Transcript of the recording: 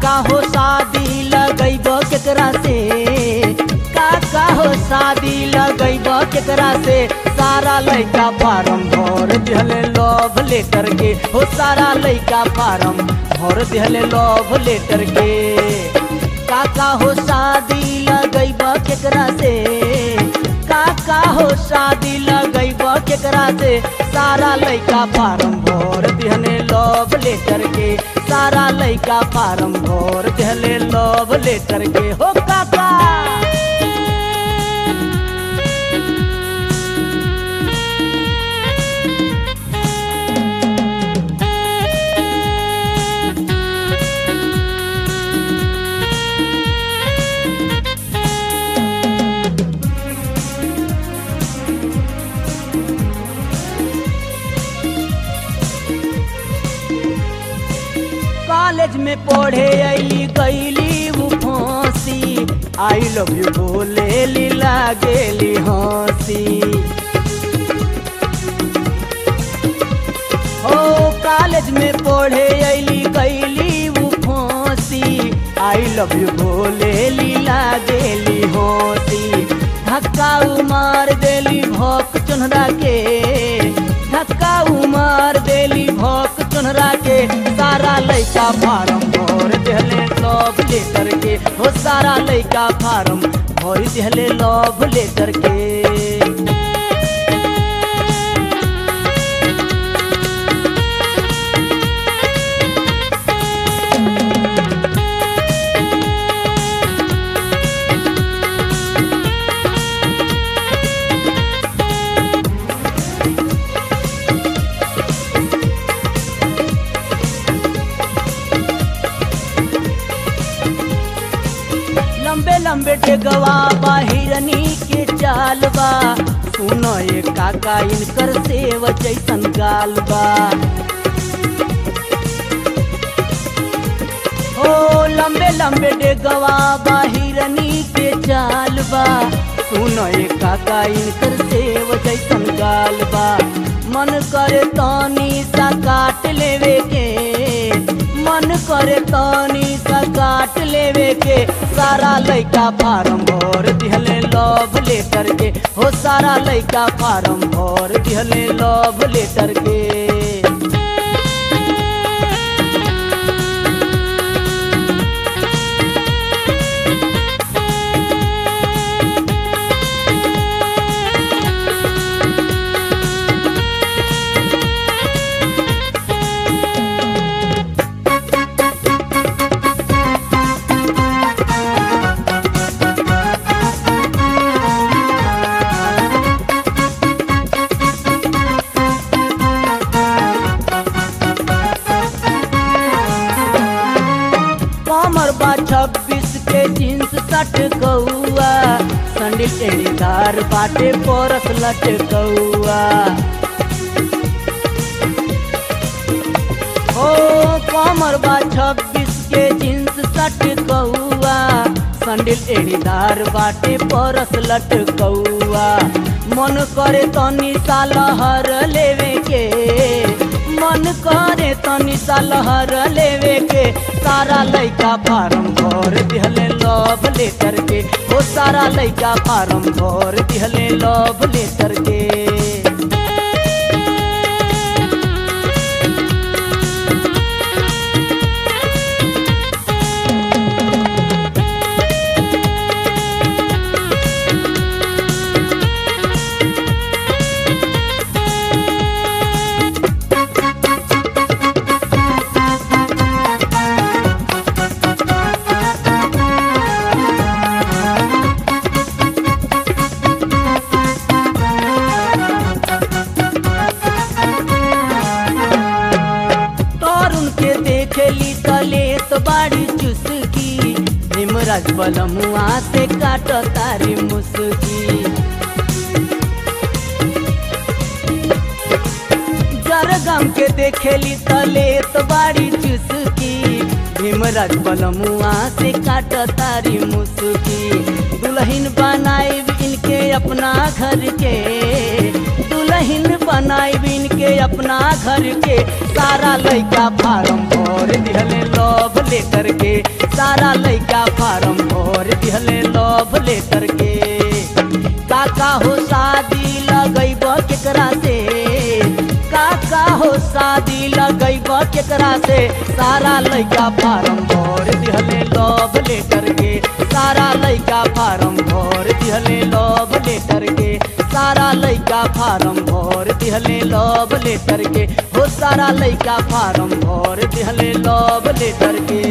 काका हो शादी लगैब केकरा से काका हो शादी लगैब केकरा से सारा लइका फार्म भर दिहले लव लेटर के हो सारा लइका फार्म भर दिहले लव लेटर के काका हो शादी लगैब केकरा से काका हो शादी लगैब केकरा से सारा लइका फार्म भर दिहने लव लेटर के सारा लइका फार्म भर दिहले लव लेटर के हो काका कॉलेज में पढ़े अली गईली वो फांसी आई लव यू बोले ली लागेली हंसी हो कॉलेज में पढ़े अली गईली वो फांसी आई लव यू बोले ली लागेली हंसी धक्का उमार देली भोक चुनरा के धक्का उमार देली भोक चुनरा के सारा लइका फार्म भर दिहले लव लेटर के हो सारा लइका फार्म भर दिहले लव लेटर के लंबे लंबे टेगवा बा हिरनी के चाल बा सुनो ये काका इनकर सेव जैसन गाल बा हो लंबे लंबे टेगवा बा हिरनी के चाल बा सुनो ये काका इनकर सेव जैसन गाल बा मन करे तनी सा काट लेवे के मन करे तनी सा काट लेवे के सारा लइका फार्म भर दिहले लव लेटर के हो सारा लइका फार्म भर दिहले लव लेटर के कमर बा छब्बीस के जींस सट कौआ संडिल टेढ़ीदार बाटे परस लट कौआ ओ कमर बा छब्बीस के जींस सट कौआ संडिल एड़ीदार बाटे परस लट कौआ मन करे तनी सालहर लेवे के मन करे तनी सालहर लेवे के सारा लइका फार्म भर दिहले लव लेटर के ओ सारा लइका फार्म भर दिहले लव लेटर के तरुण के देखेली तलेत बाड़ी चुसकी भीमराज बलमुआ से काट तारी मुसकी जरगम के देखेली तलेत बाड़ी चुसकी भीमराज बलमुआ से काट तारी मुसकी दुल्हन बनाए इनके अपना घर के दुल्हन बनाए इनके अपना घर के सारा लइका फार्म भर दिहले लव लेटर के सारा लइका फार्म भर दिहले लव लेटर के काका हो शादी लगैब केकरा से काका हो शादी लगैब केकरा से सारा लइका फार्म भर दिहले लव लेटर के सारा लइका फार्म भर दिहले लव लेटर के सारा लइका फार्म भर दिहले लव लेटर के हो सारा लइका फार्म भर दिहले लव लेटर के